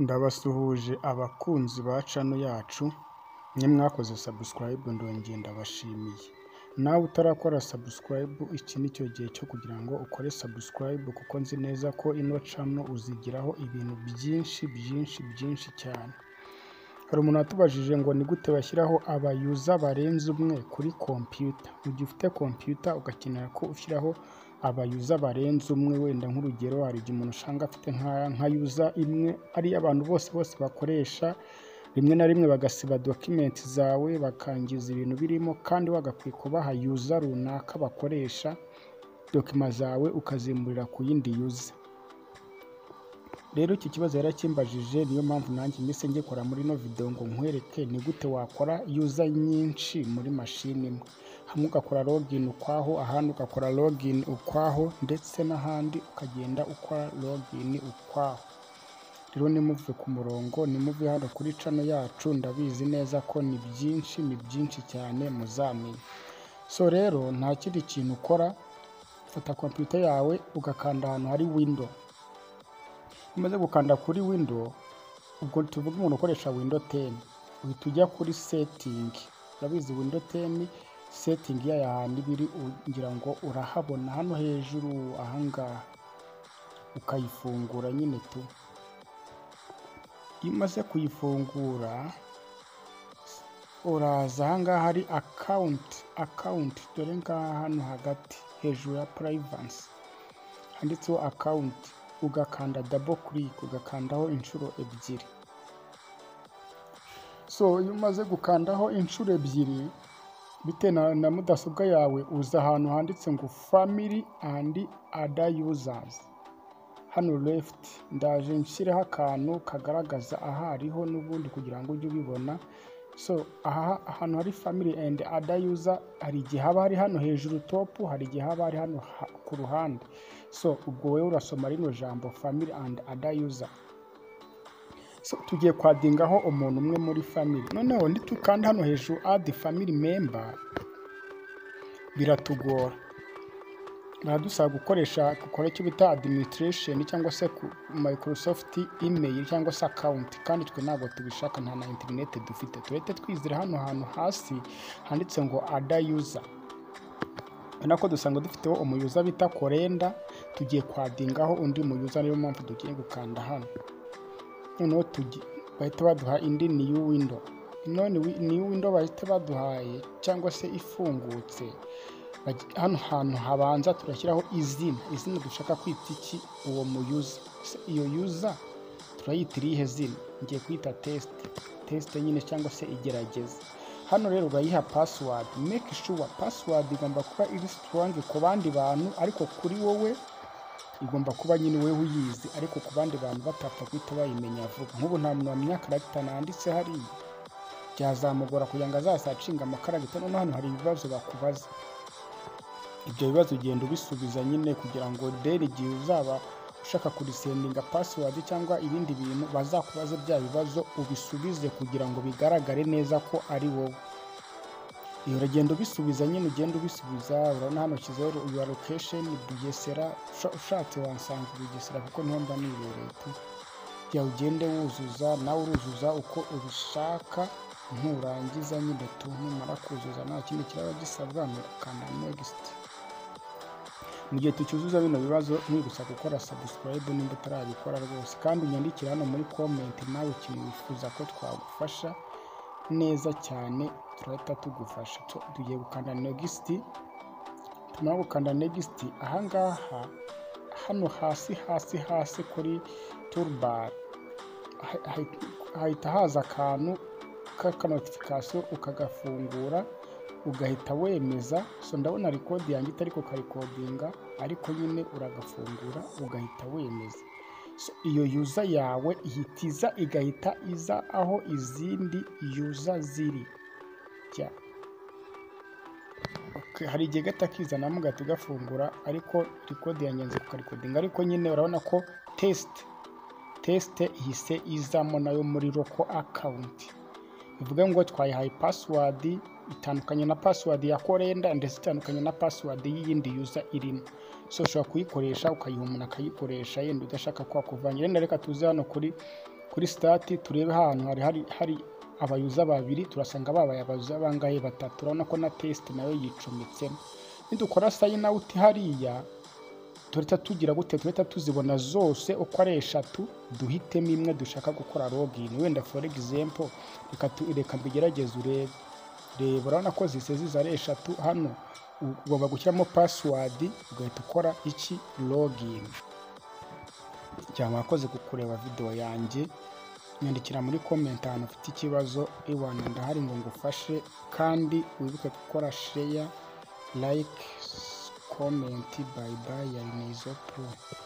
Ndabasuhuje abakunzi ba cano yacu, mwe mwakoze sabusikarayibu ndongeye ndabashimiye, nawe utarakora sabusikarayibu iki ni cyo gihe cyo kugira ngo ukore sabusikarayibu kuko nzi neza ko ino cano uzigiraho ibintu byinshi byinshi byinshi cyane. Hari umuntu watubajije ngo ni gute bashyiraho abayuza barenze umwe kuri kompiyuta, mu gihe ufite kompiyuta ugakenera ko ushyiraho abayuza barenze umwe wenda nk'urugero hari igihe umuntu usanga afite nka yuza imwe ari iy'abantu bose bose bakoresha, rimwe na rimwe bagasiba dokimenti zawe bakangiza ibintu birimo kandi wagakwiye kubaha yuza runaka bakoresha, dokima zawe ukazimurira ku yindi yuza. Rero iki kibazo yarakimbajije niyo mpamvu nanjye mpise ngikora muri ino videwo ngo nkwereke ni gute wakora yuza nyinshi muri mashini imwe, hamwe ugakora logini ukwaho, ahandi ugakora logini ukwaho ndetse n'ahandi ukagenda ukora logini ukwaho. Rero ntimuve ku murongo, ntimuve hano kuri cano yacu ndabizi neza ko ni byinshi ni byinshi cyane muzamenya. So rero nta kindi kintu ukora, fata kompiyuta yawe ugakanda ahantu hari windo, umaze gukanda kuri windo, ubwo tuvuge umuntu ukoresha windo teni, uhita ujya kuri setingi, urabizi windo teni setingi yayo ahantu iba iri ngira ngo urahabona hano hejuru aha ngaha, ukayifungura nyine tu. Iyo umaze kuyifungura uraza aha ngaha hari akawunti, akawunti dore ngaha hano hagati hejuru ya purayivansi handitseho akawunti, ugakanda dabo kirike, ugakandaho inshuro ebyiri. So iyo umaze gukandaho inshuro ebyiri, bitewe na mudasobwa yawe uza ahantu handitse ngo famili andi ada yuzazi, hano lefuti ndaje nshyireho akantu kagaragaza aho ariho n'ubundi kugira ngo ujye ubibona, so aha ahantu hari famili endi ada yuza hari igihe haba hari hano hejuru topu, hari igihe haba hari hano ku ruhande, so ubwo wowe urasoma rino jambo famili andi ada yuza, so tugiye kwadingaho umuntu umwe muri famili, noneho nitukanda hano hejuru adi famili memba biratugora, biradusaba gukoresha gukora icyo bita adiminisitiresheni cyangwa se mayikorosofti imeyili cyangwa se akawunti kandi twe ntabwo tubishaka nta na interineti dufite, tureke twizira hano hantu hasi handitse ngo ada yuza, urabona ko dusanzwe dufiteho umuyuza bita korenda, tugiye kwadingaho undi muyuza niyo mpamvu tugiye gukanda hano, noneho bahita baduha indi niyu windo, ino niyu windo bahita baduhaye cyangwa se ifungutse, hano hantu habanza turashyiraho izina, izina dushaka kwita iki uwo muyuza, ese iyo yuza turayita irihe zina? Ngiye kuyita tesite, tesite nyine cyangwa se igerageza, hano rero urayiha pasiwadi, meke shuwa pasiwadi igomba kuba iri sitoronge ku bandi bantu ariko kuri wowe igomba kuba nyine wowe uyizi ariko ku bandi bantu batapfa guhita bayimenya vuba, nk'ubu nta muntu wamenya karagita nanditse hariya, byazamugora kugira ngo azaze acinga amakaragita, noneho hano hari ibibazo bakubaza, ibyo bibazo ugenda ubisubiza nyine kugira ngo deni igihe uzaba ushaka kurisendinga pasiwadi cyangwa ibindi bintu bazakubaza bya bibazo ubisubize kugira ngo bigaragare neza ko ari wowe, uragenda ubisubiza nyine ugenda ubisubiza, urabona hano nshyizeho yuwa lokesheni Bugesera, ushatse wansanga Bugesera kuko niho mba nibereye tu, jya ugende wuzuza nawe uruzuza uko ubishaka nurangiza nyine tu, numara kuzuza nta kindi kiraba gisabwa ni ugukanda negisiti. Mu gihe tucyuzuza bino bibazo mwibutsa gukora sabusikarayibu nimba utarabikora rwose kandi unyandikire hano muri komenti nawe ikintu wifuza ko twagufasha neza cyane turahita tugufasha, tugiye gukanda negisiti, tumara gukanda negisiti aha ngaha hano hasi hasi hasi kuri turubari hahita haza akantu k'akanotifikasiyo ukagafungura ugahita wemeza, so ndabona rekodi yanjye itari ukarikodinga ariko nyine uragafungura ugahita wemeza, iyo yuza yawe ihita iza igahita iza aho izindi yuza ziri, hari igihe gahita kizana mugahita ugafungura ariko rekodi yanjye nzi kukarikodinga ariko nyine urabona ko tesite, tesite ihise izamo nayo muri roko akawunti, bivuga ngo twayihaye pasiwadi itandukanye na pasiwadi ya korenda ndetse itandukanye na pasiwadi y'iyindi yuza irimo, so ushobora kuyikoresha ukayiha umuntu akayikoresha yenda udashaka ko yakuvangiraho, reka tuze hano kuri kuri sitati turebe ahantu hari hari hari abayuza babiri turasanga babaye abayuza bangahe batatu urabona ko na tesite nayo yicometsemo nidukora sayini awuti hariya tureta tugira gute tureta tuzibona zose uko ari eshatu duhitemo imwe dushaka gukora login wenda for example reka tu- reka mbigerageze urebe reba urabona ko zise ziza ari eshatu hano u- ugomba gushyiramo password ugahita ukora iki login cyangwa wakoze kukureba video yanjye nyandikira muri comment ahantu ufite ikibazo iwana ndahari ngo ngufashe kandi wibuke gukora share like comment bye bye ya nizo pro